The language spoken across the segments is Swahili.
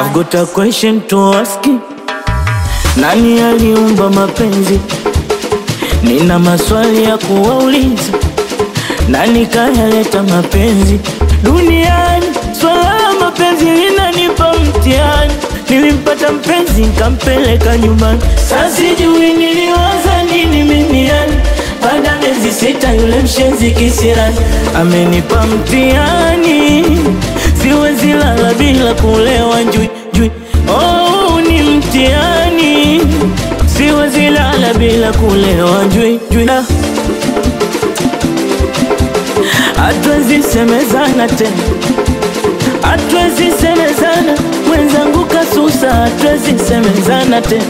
I've got a question to ask you. Nani aliumba mapenzi? Nina maswali ya kuwauliza. Nani kayaleta mapenzi duniani? Swala la mapenzi linanipa mtihani. Nilimpata mpenzi nkampeleka nyumbani, sasa sijui niliwaza nini mimi yani. Baada ya miezi sita yule mshenzi kisirani amenipa mtihani, siwezi lala bila kulewa njui njui. Oh, ni mtihani, siwezi lala bila kulewa njui njui. Ah. Hatuwezi semezana tena, hatuwezi semezana mwenzangu kasusa, hatuwezi semezana tena,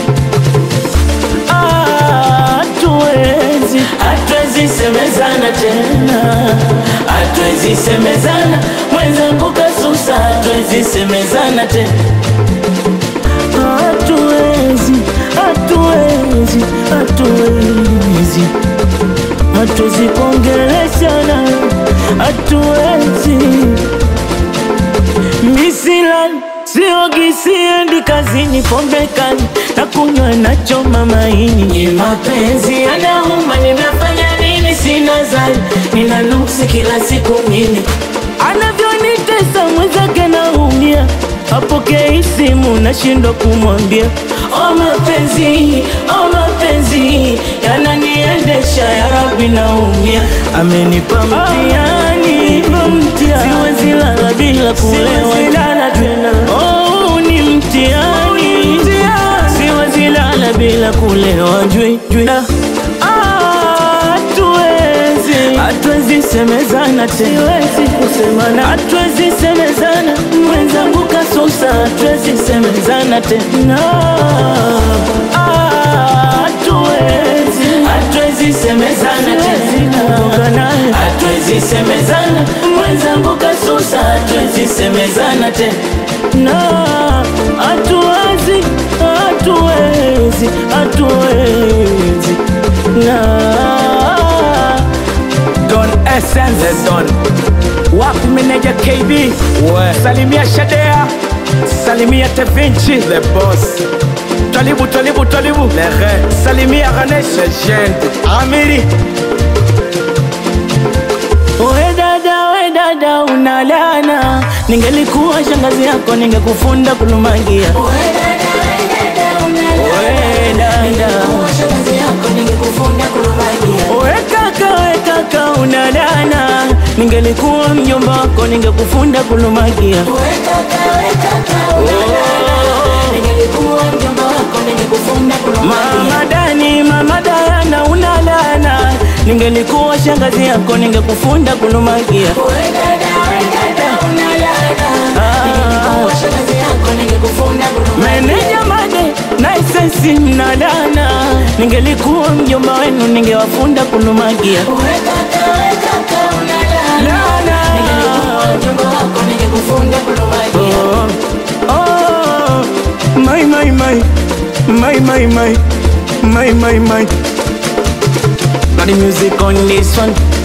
Ah, hatuwezi, hatuwezi semezana tena, hatuwezi semezana mwenzangu kasusa, hatuwezi semezana tena, hatuwezi, hatuwezi, hatuwezi hatuwezi kuongeleshana, hatuwezi. Misilani siogi, siendi kazini, pombe kali na kunywa nachoma maini. Ni mapenzi yanauma, nimefanya nini? Sina zani, nina nuksi kila siku mimi, anavyonitesa mwenzake naumia, apokei simu nashindwa kumwambia. O mapenzi, o mapenzi yananiendesha, ya Rabbi naumia, amenipa mtihani, siwezi lala bila kulewa tena. Oh, ni mtihani, siwezi lala bila kulewa jui jui. Ah, Hatuwezi, hatuwezi semezana tena, siwezi kusemana, hatuwezi semezana, mwenzangu kasusa, hatuwezi semezana tena. Ah, Hatuwezi, hatuwezi semezana tena, hatuwezi semezana, mwenzangu kasusa, hatuwezi semezana tena. Hatuwezi, hatuwezi, hatuwezi na Don Essence Don Wapi meneja KB We. Salimia Shadea Salimia Tevinci The boss, Tolibu Tolibu Tolibu le re, Salimia Ganesh legend. Amiri We dada, we dada, unalana. Ningelikuwa shangazi yako ningekufunda kulumagia. We dada, we kaka, we kaka, unalana. Ningelikuwa mjomba wako ningekufunda kulumagia. Mama Dani, mama Dayana, unalana. Ningelikuwa shangazi yako ningekufunda kulumagia. Meneja Made na isensi mnalana, ningelikuwa mjomba wenu ningewafunda kulumagia. Lana. Oh, oh, my, my, my, my, my, my, my, my, my. Got the music on this one.